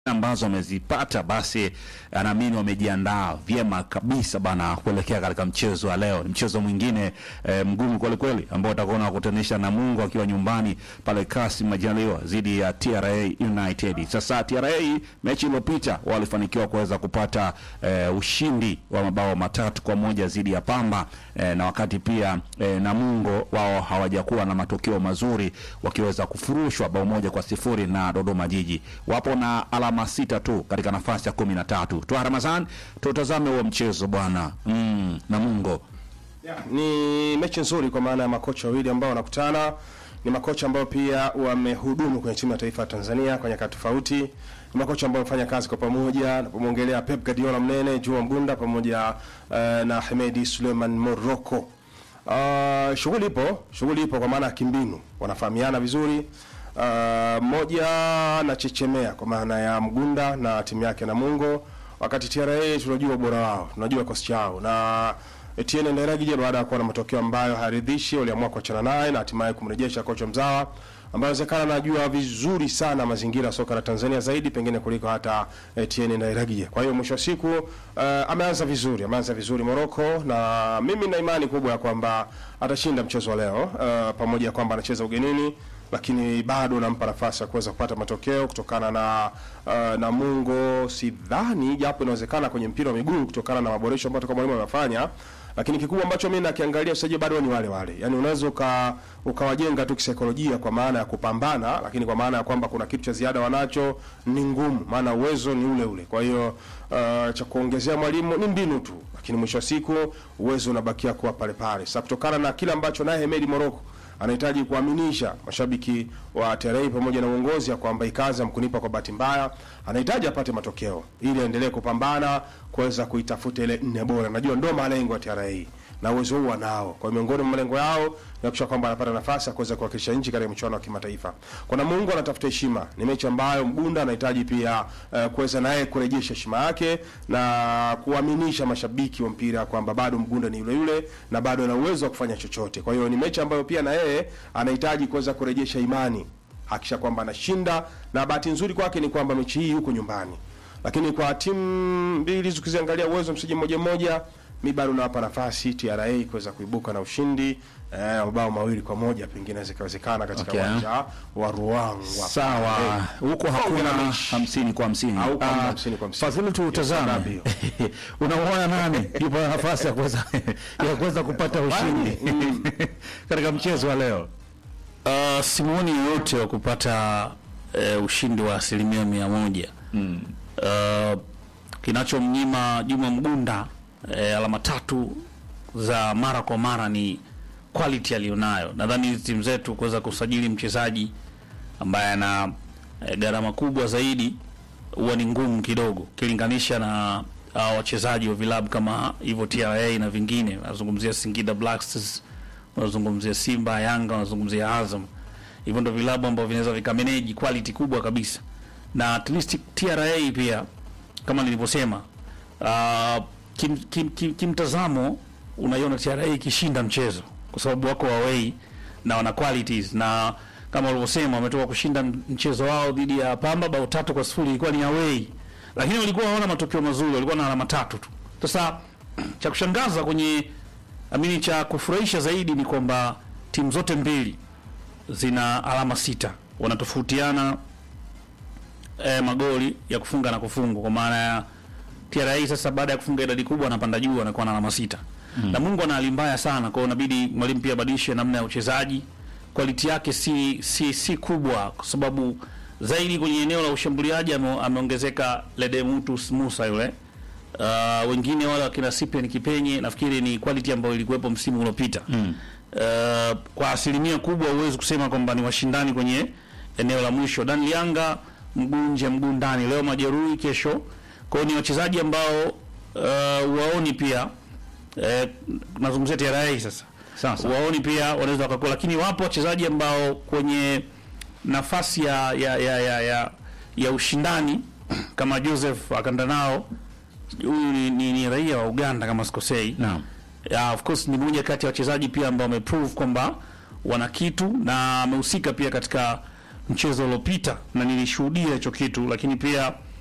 ambazo wamezipata basi anaamini wamejiandaa vyema kabisa bana kuelekea katika mchezo wa leo. Ni mchezo mwingine e, mgumu kweli kweli ambao utakuwa unakutanisha na Mungu akiwa nyumbani pale Kasim Majaliwa dhidi ya TRA United. Sasa TRA mechi iliyopita walifanikiwa kuweza kupata e, ushindi wa mabao matatu kwa moja dhidi ya Pamba e, na wakati pia e, Namungo wao hawajakuwa na matokeo mazuri wakiweza kufurushwa bao moja kwa sifuri na Dodoma Jiji. Wapo na alama sita tu katika nafasi ya kumi na tatu. Twa Ramazan, tutazame huo mchezo bwana. Mm, Namungo Ni mechi nzuri kwa maana ya makocha wawili ambao wanakutana. Ni makocha ambao pia wamehudumu kwenye timu ya taifa ya Tanzania kwa nyakati tofauti. Ni makocha ambao wamefanya kazi kwa pamoja, napomwongelea Pep Guardiola mnene, Juma Mgunda pamoja eh, na Hemedi Suleiman Morocco. Uh, shughuli ipo, shughuli ipo kwa maana ya kimbinu, wanafahamiana vizuri. Uh, mmoja anachechemea kwa maana ya Mgunda na timu yake Namungo, wakati TRA tunajua ubora wao, tunajua kosi chao na Etienne Ndairagije baada ya kuwa na matokeo ambayo hayaridhishi, waliamua kuachana naye na hatimaye kumrejesha kocha mzawa ambaye inawezekana anajua vizuri sana mazingira ya soka la Tanzania zaidi pengine kuliko hata Etienne Ndairagije. Kwa hiyo mwisho wa siku uh, ameanza vizuri, ameanza vizuri Morocco, na mimi na imani kubwa ya kwamba atashinda mchezo wa leo uh, pamoja na kwamba anacheza ugenini lakini bado nampa nafasi ya kuweza kupata matokeo kutokana na uh, Namungo. Sidhani japo inawezekana kwenye mpira wa miguu kutokana na maboresho ambayo toka mwalimu amefanya, lakini kikubwa ambacho mimi nakiangalia sasa bado ni wale wale, yani unaweza uka ukawajenga tu kisaikolojia kwa maana ya kupambana, lakini kwa maana ya kwamba kuna kitu cha ziada wanacho ni ngumu, maana uwezo ni ule ule. Kwa hiyo uh, cha kuongezea mwalimu ni mbinu tu, lakini mwisho wa siku uwezo unabakia kuwa pale pale. Sasa kutokana na kile ambacho naye Hemedi Morocco anahitaji kuaminisha mashabiki wa TRA pamoja na uongozi ya kwamba ikaza mkunipa kwa bahati mbaya, anahitaji apate matokeo ili aendelee kupambana kuweza kuitafuta ile nne bora. Najua ndo malengo ya TRA na uwezo huu wanao. Kwa hiyo miongoni mwa malengo yao ni kuhakikisha kwamba anapata nafasi ya kuweza kuwakilisha nchi katika michuano ya kimataifa. Kwa Namungo anatafuta heshima, ni mechi ambayo Mgunda anahitaji pia uh, kuweza naye kurejesha heshima yake na kuaminisha mashabiki wa mpira kwamba bado Mgunda ni yule yule na bado ana uwezo wa kufanya chochote. Kwa hiyo ni mechi ambayo pia na yeye anahitaji kuweza kurejesha imani, hakisha kwamba anashinda, na bahati nzuri kwake ni kwamba mechi hii yuko nyumbani, lakini kwa timu mbili zikiziangalia uwezo msiji mmoja mmoja mi bado nawapa nafasi TRA kuweza kuibuka na ushindi eh, mabao mawili kwa moja pengine zikawezekana katika Okay. uwanja wa Ruangwa. sawa, huko hakuna hamsini kwa hamsini. Au kama Ah, hamsini kwa hamsini. Fadhili, tutazame Yes, unamwona nani yupo na nafasi ya kuweza ya kuweza kupata ushindi katika mchezo wa leo? Uh, simuoni yoyote wa kupata uh, ushindi wa asilimia mia moja mm. uh, kinachomnyima Juma Mgunda uh, alama tatu za mara kwa mara ni quality aliyonayo. Nadhani hizi timu zetu kuweza kusajili mchezaji ambaye ana uh, gharama kubwa zaidi huwa ni ngumu kidogo ukilinganisha na uh, wachezaji wa vilabu kama hivyo TRA na vingine. Nazungumzia Singida Black Stars, unazungumzia Simba, Yanga, unazungumzia Azam. Hivyo ndio vilabu ambavyo vinaweza vikameneji quality kubwa kabisa, na at least TRA pia kama nilivyosema, uh, kim, kim, kim, kimtazamo unaiona TRA ikishinda mchezo kwa sababu wako away na wana qualities na kama ulivyosema wametoka kushinda mchezo wao dhidi ya Pamba bao tatu kwa sifuri, ilikuwa ni away, lakini walikuwa hawana matokeo mazuri, walikuwa na alama tatu tu. Sasa cha kushangaza kwenye amini, cha kufurahisha zaidi ni kwamba timu zote mbili zina alama sita, wanatofautiana eh, magoli ya kufunga na kufungwa, kwa maana ya TRA sasa baada ya kufunga idadi kubwa anapanda juu, anakuwa na alama sita mm. na Mungu ana hali mbaya sana, kwa hiyo inabidi mwalimu pia abadilishe namna ya uchezaji. Quality yake si si si kubwa, kwa sababu zaidi kwenye eneo la ushambuliaji ame, ameongezeka Ledemutus Musa yule uh, wengine wale wakina Cyprian Kipenye nafikiri ni quality ambayo ilikuwepo msimu uliopita mm. uh, kwa asilimia kubwa huwezi kusema kwamba ni washindani kwenye eneo la mwisho. Dan Lianga mguu nje mguu ndani, leo majeruhi, kesho kwa hiyo ni wachezaji ambao uh, waoni pia eh, nazungumzia TRA sasa Sasa waoni pia wanaweza wakakuwa, lakini wapo wachezaji ambao kwenye nafasi ya ya ya ya, ya, ya ushindani kama Joseph Akandanao, huyu ni, ni, ni raia wa Uganda kama sikosei. naam, Yeah, of course ni mmoja kati ya wachezaji pia ambao wameprove kwamba wana kitu na amehusika pia katika mchezo uliopita na nilishuhudia hicho kitu, lakini pia